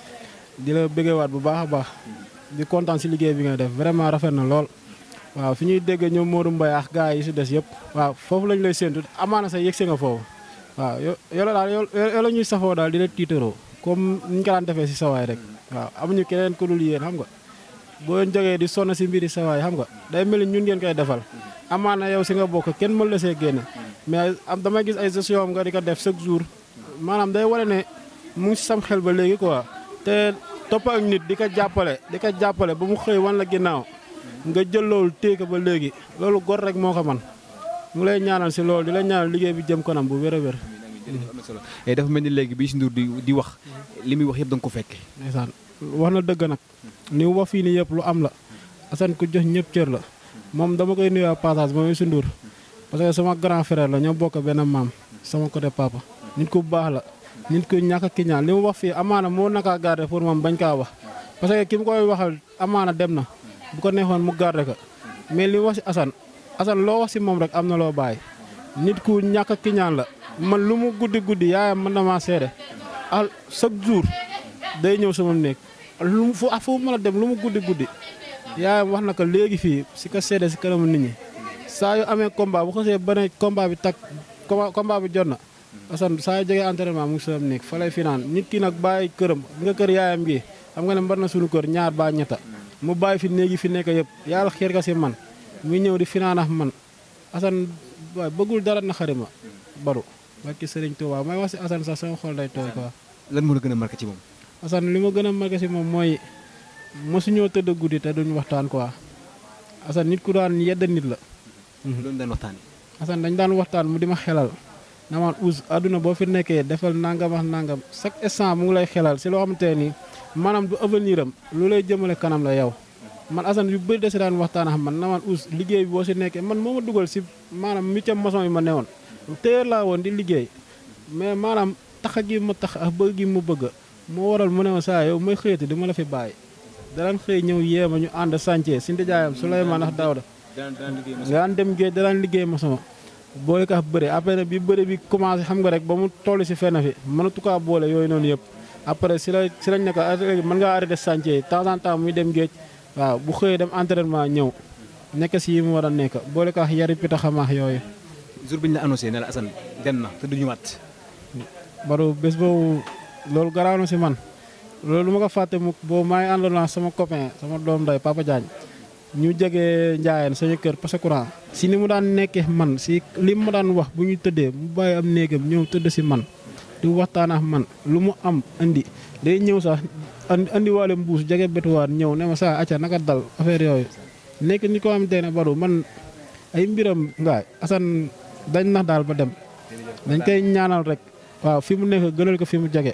di la bëggeewaat bu baax a baax di kontaan si liggéey bi nga def vraiment rafet na lool. waaw fi ñuy dégg ñoom Modou Mbaye ak gars yi si des yëpp waaw foofu lañ lay séentu amaana sa yëgse nga foofu waaw yo yoola daal yoo la ñuy safoo daal di la tiitaroo comme ni ñu ko daan defee si sawaay rek waaw amuñu keneen ku dul yéen xam nga boo jógee di sonn si mbiri sawaay xam nga day mel ni ñun ngeen koy defal amaana yow si nga bokk kenn mën la see génne mais am damay gis ay gestion nga di ko def chaque jour maanaam day wane ne mu ngi si sam xel ba léegi quoi te topp ak nit di ko jàppale di ko jàppale ba mu xëy wan la ginnaaw nga jël loolu téye ba léegi loolu gor rek moo ko man mu lay ñaanal si loolu di la ñaanal liggéey bi jëm kanam bu wér a wér. am na solo dafa mel ni léegi bi Youssou Ndour di di wax li muy wax yëpp da nga ko fekke ndeysaan wax na dëgg nag ni mu wax fii nii yëpp lu am la Assane ku jox ñëpp cër la moom dama koy nuyoo passage moom Youssou Ndour parce que sama grand frère la ñoo bokk benn maam sama côté papa nit ku baax la nit ku ñàkk ki ñaan li mu wax fii amaana moo naka garder pour moom bañ kaa wax parce que ki mu koy waxal amaana dem na. bu ko neexoon mu garder ko mais li wax si Assane Assane loo wax si moom rek am na loo bàyyi nit ku ñàkk ki ñaan la man lu mu guddi guddi yaayam mën na maa seede al chaque jour day ñëw sama néeg lu mu fu fu mën a dem lu mu guddi guddi yaayam wax na ko léegi fii si ko seede si kanamu nit ñi saa yu amee combat bu xasee ba ne combat bi tak combat bi jot na Assane saa yu jógee entraînement mu ngi sama néeg fa lay finaan nit ki nag bàyyi këram nga kër yaayam gi xam nga ne mbar na suñu kër ñaar ba ñetta mu bàyyi fi néegi fi nekk yëpp yàlla xiir ka si man muy ñëw di finaanax man Assane waaye bëggul dara na xari ma baru barki Sëriñ Tuubaa may wax si Assane sax sama xol day tooy quoi. lan moo la gën a marqué ci moom. Assane li ma gën a marqué si moom mooy mosuñoo tëdd guddi te duñ waxtaan quoi Assane nit ku daan yedd nit la. loolu daan waxtaanee. Assane dañ daan waxtaan mu di ma xelal na man us àdduna boo fi nekkee defal nangam ak nangam chaque instant mu ngi lay xelal si loo xamante nii maanaam du avenir am lu lay jëmale kanam la yow man Assane yu bëri de si daan waxtaan ak man na man us liggéey bi boo si nekkee man moo ma dugal si maanaam métier maçon yi ma newoon téer laa woon di liggéey mais maanaam tax gi ma tax ak bëgg gi mu bëgg moo waral mu ne ma saa yow may xëyati di ma la fi bàyyi daan xëy ñëw yéema ñu ànd chantier si ndijaayam Souleymane ak Daouda daan dem géej daan liggéey maçon boole ka bëre après bi bëre bi commencé xam nga rek ba mu toll si fenn fi mënatu kaa boole yooyu noonu yëpp après si la si lañ ne ko mën ngaa arrêté chantier yi temps en temps muy dem géej waaw bu xëyee dem entraînement ñëw nekk si yi mu war a nekk boole ko yari pita xamaax yooyu. jour bi ñu la annoncé ne la Assane dem na te du ñëwaat. baru bés boobu loolu garaaw na si man loolu lu ma ko fàtte mu boobu maa ngi àndoon sama copain sama doom day Papa Diagne ñu jege Ndiayène sañu kër parce que courant si ni mu daan nekkee man si li mu daan wax bu ñu tëddee mu bàyyi am néegam ñëw tëdd si man. di waxtaan ak man lu mu am andi day ñëw sax andi waale mbuus jege betuwaat ñëw ne ma saa acca naka dal affaire yooyu nekk ni ko xamante ne baru man ay mbiram ngaay Assane dañ nax daal ba dem dañ koy ñaanal rek waaw fi mu nekk gënal ko fi mu jege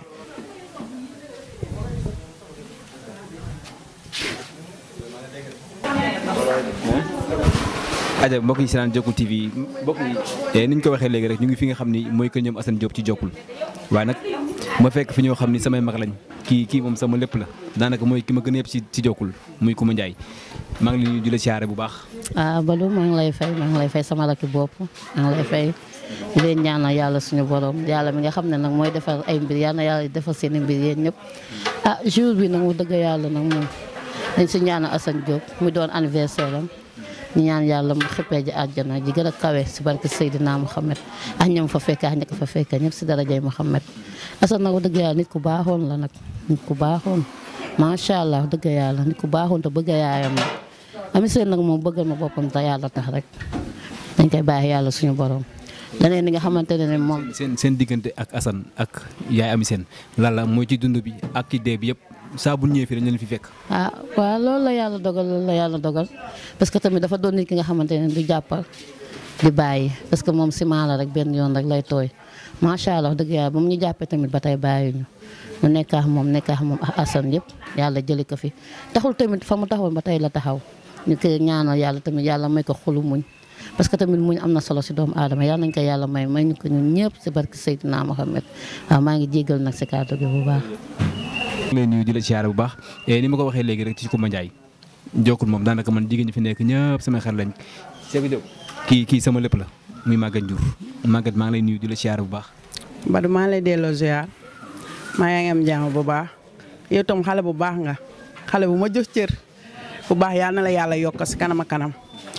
aja mbokk yi si naan Jokkul TV mbokk yi ni ñu ko waxee léegi rek ñu ngi fi nga xam ni mooy kër ñoom Assane Diop ci Jokkul waaye nag ma fekk fi ñoo xam ni samay mag lañ kii kii moom sama lépp la daanaka mooy ki ma gën a yëpp ci ci jokkul muy Coumba Ndiaye maa ngi leen di la siyaare bu baax. ah Badou maa ngi lay fay maa ngi lay fay sama rakki bopp maa ngi lay fay di leen ñaanal yàlla suñu borom yàlla mi nga xam ne nag mooy defar ay mbir yàlla na yàlla defar seen i mbir yéen ñëpp. ah jour bi nag mu dëgg yàlla nag moom dañ si ñaanal Assane Diop mu doon anniversaire am ñu ñaan yàlla mu xëppee ji àjjana ji gën a kawe si barke Seydina Mohamed ak ñoom fa fekk ak ña ko fa fekk ñëpp si darajay Mohamed Assane nag dëgg yàlla nit ku baaxoon la nag nit ku baaxoon macha allah dëgg yàlla nit ku baaxoon te bëgg yaayam la ami seen nag moom bëggal ma boppam te yàlla tax rek dañ koy bàyyi yàlla suñu borom leneen li nga xamante ne moom. seen seen diggante ak Assane ak yaay ami seen lan la mooy ci dund bi ak ci dee bi yëpp saa bu ñëwee fii dañ leen fi fekk. ah waaw loolu la yàlla dogal loolu la yàlla dogal parce que tamit dafa doon nit ki nga xamante ne du jàppal di bàyyi parce que moom ciment la rek benn yoon rek lay tooy macha allah dëgg yàlla ba mu ñu jàppee tamit ba tey bàyyi ñu. mu nekkaax moom nekkaax moom ak Assane yëpp yàlla jëli ko fi taxul tamit fa mu taxawoon ba tey la taxaw ñu koy ñaanal yàlla tamit yàlla may ko xolu muñ parce que tamit muñ am na solo si doomu aadama yàlla nañ ko yàlla may may ñu ko ñun ñëpp si barke Seydina Mohamed waaw maa ngi jégal nag si kàddu gi bu baax. maa ngi lay nuyu di la siyaare bu baax ni ma ko waxee léegi rek ci Coumba Ndiaye jokkul moom daanaka man jigéen ñi fi nekk ñëpp sama xel lañ Seydou Diop kii kii sama lépp la muy Maguette Ndiour Maguette maa ngi lay nuyu di la siyaare bu baax. Badou maa ngi lay delloo ziar maa yaa ngi am jàmm bu baax yow tam xale bu baax nga xale bu ma jox cër bu baax yal na la yàlla yokk si kanam a kanam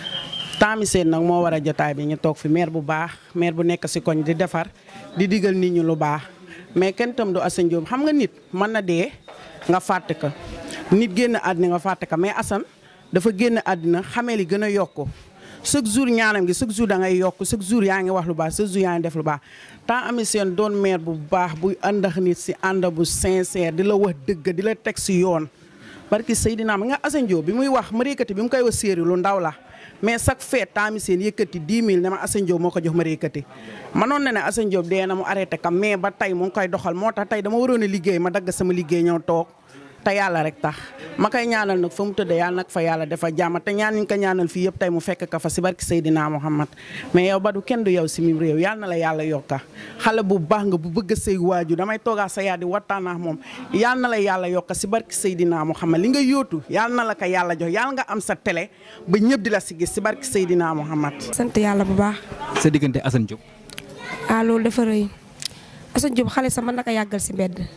taami seen nag moo war a jotaay bi ñu toog fi maire bu baax maire bu nekk si koñ di defar di digal nit ñi lu baax mais kenn tam du Assane Diop xam nga nit mën na dee nga fàtte ko nit génn àddina nga fàtte ko mais Assane dafa génn àddina xamee li gën a yokku chaque jour ñaanam gi chaque jour da ngay yokk chaque jour yaa ngi wax lu baax chaque jour yaa ngi def lu baax temps ami seen doon maire bu baax buy àndax nit si ànd bu sincère di la wax dëgg di la teg si yoon barki Seydina ma nga Assane Diop bi muy wax ma yëkkati bi mu koy wax séeri lu ndaw la mais chaque fête temps ami seen yëkkati 10 000 ne ma Assane Diop moo ko jox ma yëkkati manoon na ne Assane Diop dee na mu arrêté kam mais ba tey mu ngi koy doxal moo tax tey dama waroon a liggéey ma dagg sama liggéey ñëw toog te yàlla rek tax ma koy ñaanal nag fa mu tëddee yàlla nag fa yàlla dafa jàmm te ñaan ñu ko ñaanal fii yëpp tey mu fekk ka fa si barki Seydina Muhammad mais yow Badou kenn du yow si mim réew yàlla na la yàlla yokka xale bu baax nga bu bëgg a sëy waaju damay toogaa sa yaa di waxtaan ak moom yàlla na la yàlla yokka si barki Seydina Muhammad li nga yóotu yàlla na la ko yàlla jox yàlla nga am sa télé ba ñëpp di la si gis si barki Seydina Muhammad sant yàlla bu baax. sa diggante Assane Diop. ah loolu dafa rëy Assane Diop xale sa mën na ko yàggal si mbedd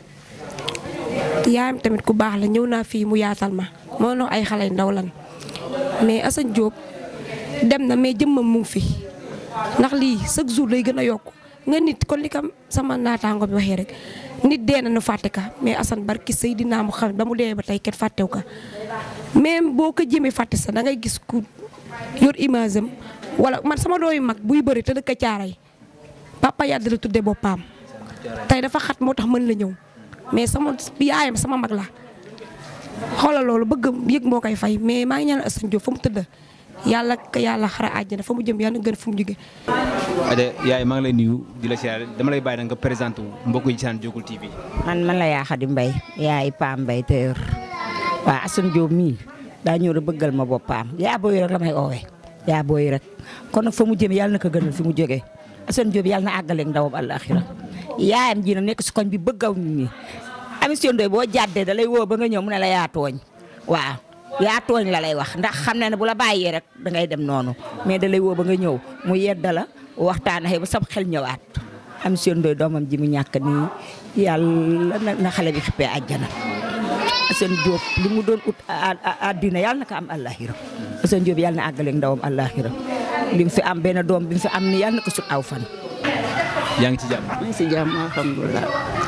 yaayam tamit ku baax la ñëw naa fii mu yaatal ma moo no ay xale ndaw lan mais Assane Diop dem na mais jëmmam mu ngi fi ndax lii chaque jour lay gën a yokk nga nit kon li kam sama naataango bi waxee rek nit dee na nu fàtte ka mais Assane barki Seydina mu xam ba mu dee ba tey kenn fàttew ka même boo ko jëmee fàtte sa da ngay gis ku yor image am wala man sama dooyu mag buy bëri te dëkk caaray papa yàdd la tudde boppam tey dafa xat moo tax mën la ñëw mais sama yaayam sama mag la xoolal loolu bëgg yëg moo koy fay mais maa ngi ñaanal Assane Diop fa mu tëdd yàlla ka yàlla xara àjjana fa mu jëm yàlla gën fu mu jóge Adja yaay maa ngi lay nuyu di la siyaare dama lay bàyyi nag nga présenté wu mbokk yi saan Jokkul TV. man man la yaa Xadi Mbay yaay Pam Mbay tëër waaw Assane Diop mii daa ñëw rek bëggal ma boppam yaa booy rek la may oowee yaa booy rek kon nag fa mu jëm yàlla na ko gënal fi mu jógee Assane Diop yàlla na àggaleeg ndawam àllaaxira yaayam ji na nekk si koñ bi bëggaw nit ñi émission doy boo jàddee da lay woo ba nga ñëw mu ne la yaa tooñ waaw yaa tooñ la lay wax ndax xam na ne bu la bàyyee rek da ngay dem noonu mais da lay woo ba nga ñëw mu yedda la waxtaan ak ba sam xel ñëwaat émission doy doomam ji mu ñàkk nii yàlla na xale bi xippee àjjana Assane Diop li mu doon ut àddina yàlla na ko am àllaaxira Assane Diop yàlla na àggaleeg ndawam àllaaxira li mu fi am benn doom bi mu fi am ni yàlla na ko sut aw fan yaa ngi ci jàmm. maa ngi si jàmm alhamdulilah.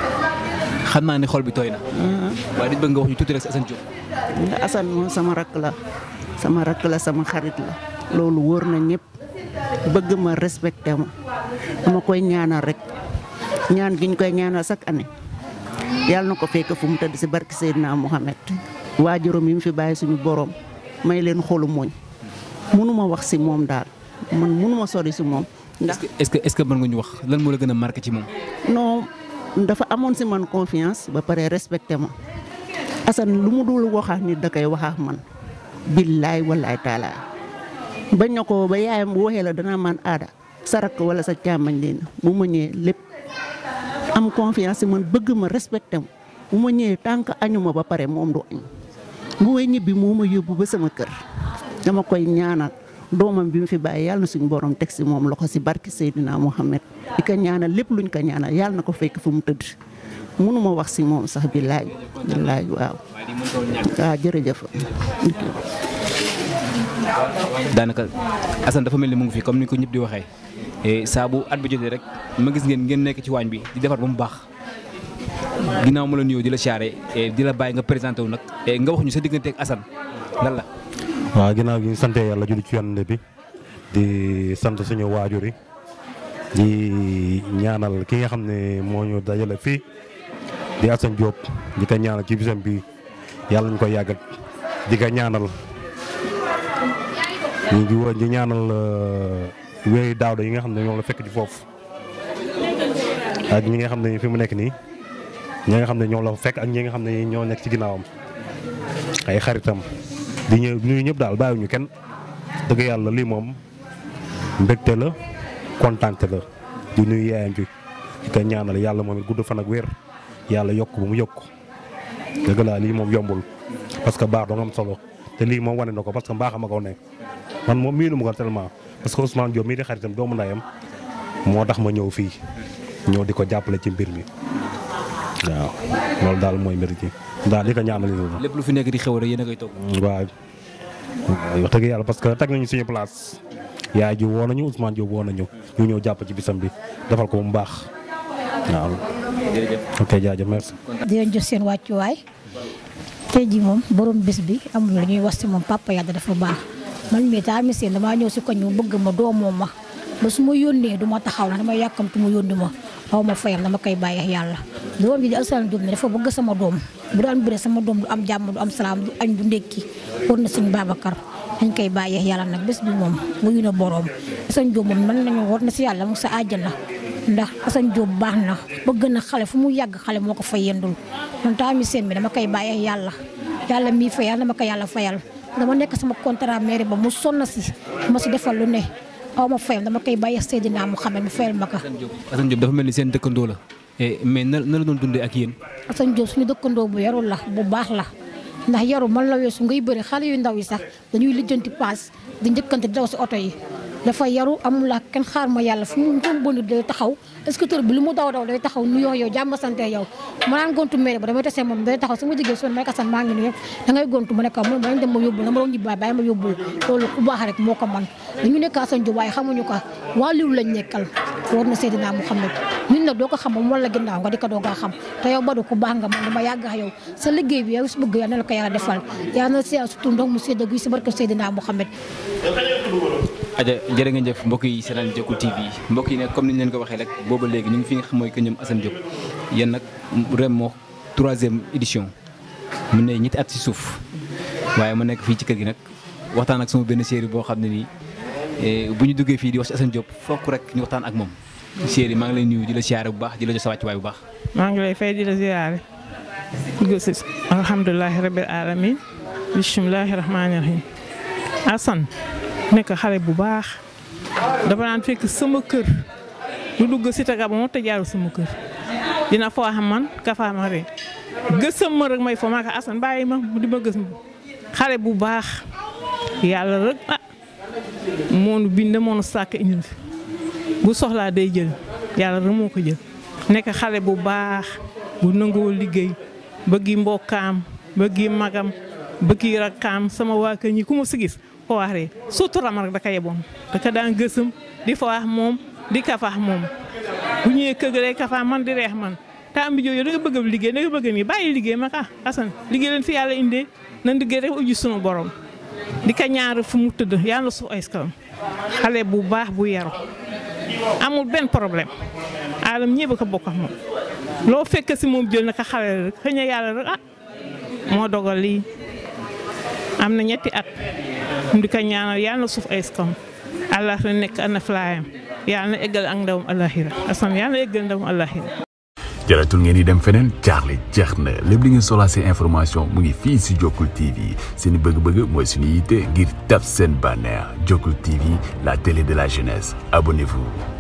xam naa ne xol bi tooy na. waaye dañu bëgg nga wax ñu tuuti rek si Assane Diop. Assane moom sama rakk la sama rakk la sama xarit la loolu wóor na ñëpp bëgg ma respecté ma dama koy ñaanal rek ñaan gi ñu koy ñaanal chaque année yàlla na ko fekk fu mu tëdd si barki Seydina Mohamed waajuram yi mu fi bàyyi suñu borom may leen xolu mooñ mënuma wax si moom daal man mënuma sori si moom. ndax est-ce que est-ce que mën nga ñu wax lan moo la gën a marqué ci moom. non dafa amoon si man confiance ba pare respecté ma Assane lu mu dul waxaax nit da koy waxaax man billaay wallaay taala bañ na ko ba yaayam bu waxee la danaa man aada sa rakk wala sa càmmañ leen bu ma ñëwee lépp am confiance man bëgg ma respecté ma bu ma ñëwee tant que añu ma ba pare moom du añ bu may ñibbi moo ma yóbbu ba sama kër dama koy ñaanal doomam bi mu fi bàyyi yàlla na suñu borom teg si moom loxo si barki Seydina Mohamed di ko ñaanal lépp luñ ko ñaanal yàlla na ko fekk fu mu tëdd mënuma wax si moom sax billaay billaay waaw waaw jërëjëf daanaka Assane dafa mel ni mu ngi fi comme ni ko ñëpp di waxee saa bu at bi jotee rek ma gis ngeen ngeen nekk ci waañ bi di defar ba mu baax ginnaaw ma la nuyoo di la siyaare di la bàyyi nga présenté wu nag nga wax ñu sa diggante ak Assane lan la. waaw ginnaaw gi ñu sant yàlla julli ci yonent bi di sant suñu waajur yi di ñaanal ki nga xam ne moo ñu dajale fii di Assane Diop di ko ñaanal ci bisam bi yàlla ñu koy yàggat di ko ñaanal ñu ngi woon di ñaanal wéy daawda yi nga xam ne ñoom la fekk ci foofu ak ñi nga xam ne fi mu nekk nii ñi nga xam ne ñoom la fekk ak ñi nga xam ne ñoo nekk ci ginnaawam ay xaritam di ñëw nuyu ñëpp daal bàyyiwuñu kenn dëgg yàlla lii moom mbégte la kontaante la di nuyu yaayam ci di ko ñaanal yàlla moom it gudd fan ak wér yàlla yokk ba mu yokk dëgg laa lii moom yombul parce que baax doo am solo te lii moom wane na ko parce que mbaax ma ko ne man moom miinu ma ko tellement parce que Ousmane Diop mii di xaritam doomu ndayam moo tax ma ñëw fii ñëw di ko jàppale ci mbir mi waaw loolu daal mooy mbir ci daal di ko ñaanal nii lépp lu fi nekk di xew rek yéen a koy toog. waaw wax dëgg yàlla parce que teg nañu suñu place yaay ji woo nañu Ousmane Diop woo nañu ñu ñëw jàpp ci bisam bi defal ko bu mu baax waaw. jërëjëf ok jaajëf merci. di leen jox seen wàccuwaay tey jii moom borom bis bi amul lu ñuy wax si moom papa yàlla dafa baax man mii tamit seen damaa ñëw si koñ mu bëgg ma doomoo ma ba su ma yónnee du ma taxaw na dama yàkkamtu mu yónni ma xaw ma fayam dama koy bàyyi yàlla. doom ji di Assane Diop ne dafa bëgg sama doom bu daan bëre sama doom du am jàmm du am salaam du añ du ndékki war na suñu Babacar dañ koy bàyyee yàlla nag bés bi moom wuyu na boroom Assane Diop moom mën nañu war na si yàlla mu sa àjjana ndax Assane Diop baax na bëgg na xale fu mu yàgg xale moo ko fay yendul man tamit seen bi dama koy bàyyee yàlla yàlla mii fay yàlla dama ko yàlla fayal dama nekk sama contrat mairie ba mu sonn si ma si defal lu ne aw ma fayam dama koy bàyyee Seydina Mouhamed mu fayal ma ko Assane Diop dafa mel ni seen dëkkandoo la mais na na la doon dundee ak yéen. Assane Diop suñu dëkkandoo bu yarul la bu baax la ndax yaru man la weesu ngay bëri xale yu ndaw yi sax dañuy lijjanti paas di njëkkante di daw si oto yi dafa yaru amul ak kenn xaar ma yàlla fu mu doon bënd day taxaw scooter bi lu mu daw daw day taxaw nuyoo yow jàmm sante yow ma naan gontu mairie ba damay tasee moom day taxaw sama jigéen su ma nekk Assane maa ngi nuyu da ngay gontu ma ne ko ma dem ma yóbbul na ma doon ñibbaay bàyyi ma yóbbul loolu ku baax rek moo ko man dañu nekk Assane Diop waaye xamuñu ko wàlliwu lañ nekkal war na Seydina Mouhamed nit nag doo ko xam moom wala ginnaaw nga di ko doo nga xam te yow Badou ku baax nga man dama yàgg ak yow sa liggéey bi yow si bëgg yal na la ko yàlla defal yal na si surtout ndox mu sedd gi si barke Seydina Mouhamed aja jërë ngeen jëf mbokk yi seetaan Jokul TV mbokk yi nag comme ni ñu leen ko waxee rek booba léegi ñu ngi fi nga xam mooy que ñoom Assane Diop yéen nag ren moo troisième édition mu ne ñetti at si suuf waaye ma nekk fii ci kër gi nag waxtaan ak sama benn série boo xam ne nii bu ñu duggee fii di wax si Assane Diop fokk rek ñu waxtaan ak moom série maa ngi lay nuyu di la siyaare bu baax di la jox sa wàccuwaay bu baax. maa ngi lay fay di la ziyaare gosi alhamdulilahi rabbil alamin bismillahi rahmani rahim Assane nekk xale bu baax dafa naan fekk sama kër lu dugg si taga ba moo te jaaru sama kër dina foo xam man kafa ma rek gësam ma rek may fo maa ko Assane bàyyi ma di ma gës ma xale bu baax yàlla rek ah moonu bind moonu sàkk indi fi bu soxlaa day jël yàlla rek moo ko jël nekk xale bu baax bu nangoo liggéey bëggi mbokkaam bëggi magam bëggi rakkaam sama waa kër ñi ku ma si gis ko wax rek surtout ram rek da ka yeboon da ka daan gësam di fa wax moom di kafaax moom bu ñëwee kër ga day kafaax man di reex man temps bi jooju da nga bëgg a liggéey da nga bëgg nii bàyyi liggéey ma ah Assane liggéey leen fi yàlla indee nan liggéey rek ujji sunu borom di ka ñaar fu mu tëdd yàlla suuf ay kalam xale bu baax bu yaru amul benn problème alam ñëpp ko bokk ak moom loo fekk si moom jël na ko xale rek xëy na yàlla rek ah moo dogal lii am na ñetti at mu di ko ñaanal yàlla na suuf ay kam allah na nekk ana flaayam yàlla na eggal ak ndawam allahira Assane yàlla na eggal ndawam allahira jaratul ngeen di dem feneen jaaxle jeex na lépp li ngeen soxlaa seen information mu ngi fii si Jokul TV seen bëgg-bëgg mooy suñu yitte ngir tab seen bànneex Jokul TV la télé de la jeunesse abonnez-vous